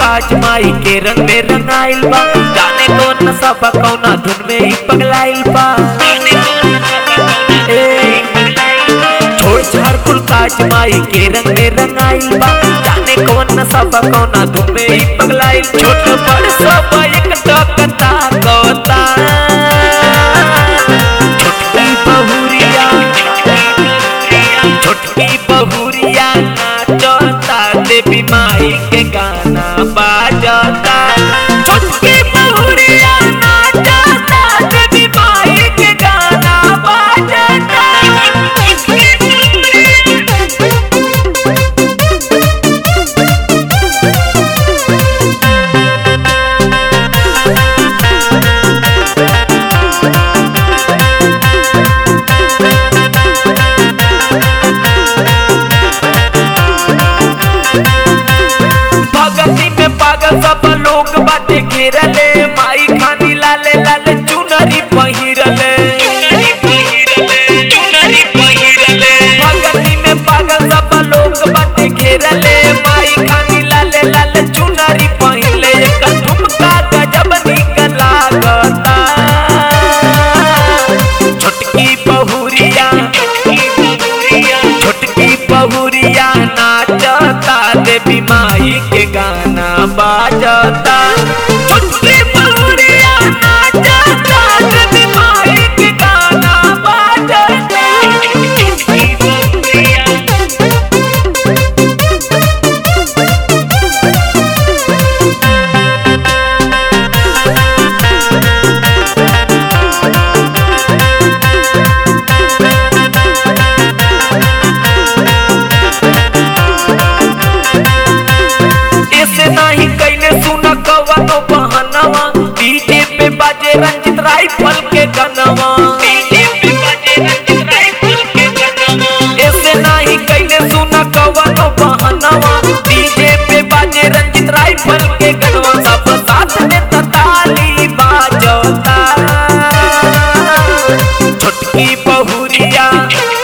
काज माई के रंग में रंगाइल बा जाने कौन नशा कौना धुन में ही पगलाइल बा ए, छोड़ छाड़ कुल काज माई के रंग में रंगाइल बा जाने कौन नशा कौना धुन में ही पगलाइल छोट बड़ सब एक टकता कोता छोटकी बहुरिया छोटकी बहुरिया नाचता देवी माई के गाना बाजता छोटकी बहुरिया नाचता देवी माई के गाना बाजता भगती में पागल सब लोग बाटे घेरले माई खानी लाले लाले चुनरी पहिरले भगती में पागल सब लोग बाटे घेरले माई खानी लाले लाले चुनरी पहिरले एक ठुमका गजब निकल लागता छोटकी बहुरिया छोटकी बहुरिया नाचता देवी माई के गाना बाजता छोटकी बहुरिया नाचता देवी माई के गाना बाजता ऐसे नहीं कैले सुन कवनो बहनवा डीजे पे बाजे रंजित राइफल के गनवा ऐसे नहीं कैले सुन कवनो बहनवा डीजे पे बाजे रंजित राइफल के गनवा सब साथ में ताली बाजता छोटकी बहुरिया